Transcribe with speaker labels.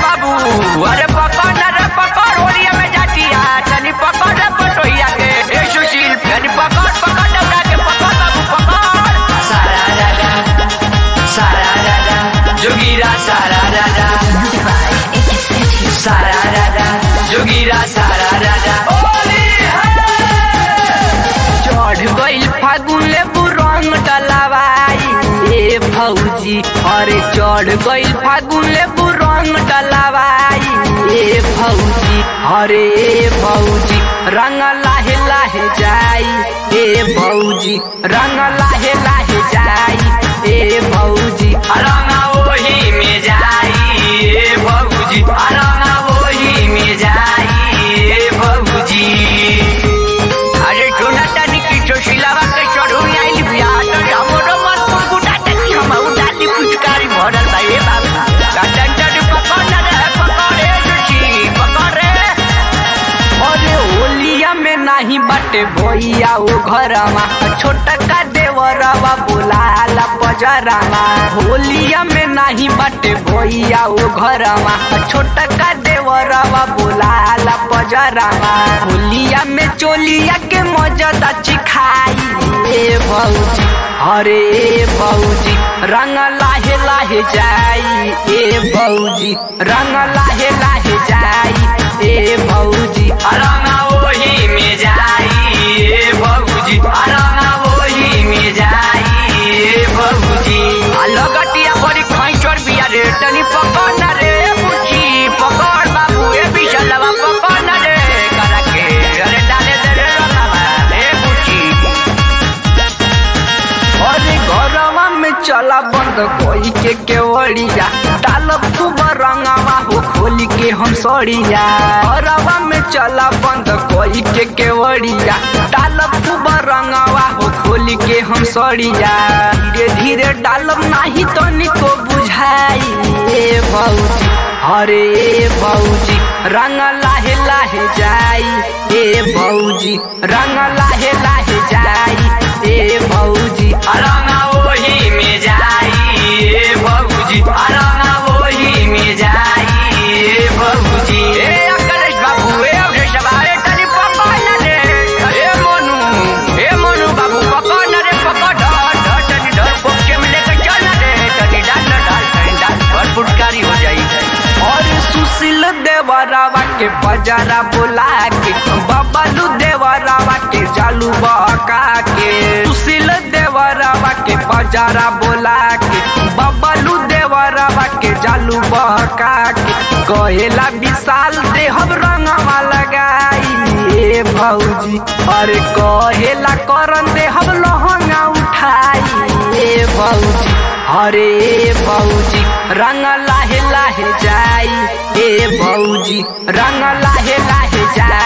Speaker 1: बाबू अरे पकड़ न रे पकड़ होलिया में जाती है तनी पकड़ रे पटोहिया के ए सुशील तनी पकड़ पकड़ डबरा के पकड़ बाबू पकड़ सारा राजा सारा राजा जोगीरा सारा राजा सारा राजा जोगीरा सारा राजा होली चढ़ गइल फागुन लेबू रंग डलावाई ए भौजी अरे चढ़ गइल फागुन लेबू रंग डलावाई ए भौजी अरे ए भौजी रंग लाहे लाहे जाई ए भौजी रंग लाहे लाहे जाई ए भौजी रंग ओही में जाई ए भौजी रंग ओही में जाई ए भौजी अरे छोना टानी की चोशिलावा के चढ़ुई आइली बिया तो हमरो मन गुटा टकी हम उडाली पुचकारी भरल बा ए बाबा काटन टानी पकड़ ना रे पकड़ रे जोशी पकड़ रे अरे होलिया में नाही बाटे भैया ओ घरमा छोटा का देवरवा बोलाला पजरामा होलिया में नाही बाटे भैया ओ घरमा छोटा का देवरवा बोलाला पजरामा होलिया में चोलिया के मजदा चिखाई ए भौजी अरे ए भौजी रंग लाहे लाहे जाई ए भौजी रंग लाहे लाहे जाई ए भौजी रंग ओही में जाई ए भौजी रंग ओही में जाई ए भौजी लगटिया बड़ी खैचर बिया रे तनी पकड़ ना रे बुची पकड़ बाबू ए बिशलवा पकड़ ना रे करा के अरे डाले दे रे रंगवा ए बुची अरे घरवा में चला बंद कोई के केवड़िया डालब खूब रंगवा हो खोली के हम सड़िया घरवा में चला बंद कोई के केवड़िया डालब खूब रंगवा हो खोली के हम सड़िया धीरे धीरे डालब नाही तो निको बुझाई ए भौजी अरे ए भौजी रंग लाहे लाहे जाई ए भौजी रंग लाहे लाहे जाई ए भौजी रंग ओही में जाई ए भौजी रंग ओही में जाई ए भौजी ए अकलेश बाबू ए अवधेश बाबू तनी पकड़ ना रे ए मोनू ए मोनू बाबू पकड़ ना रे पकड़ धर धर तनी धर पोके में लेकर चल ना रे तनी डाल ना डाल तनी डाल भर फुटकारी हो जाई और सुशील देवरावा के बजारा बोला के बबलू देवरावा के जालू बहका के सुशील देवरावा के बजारा बोला के बबलू देवरावा के जालू बहका के कहेला विशाल देहब रंगवा लगाई ए भौजी अरे कहेला करन देहब लहंगा उठाई ए भौजी अरे ए भौजी रंग लाहे लाहे जाई ए भौजी रंग लाहे लाहे जाई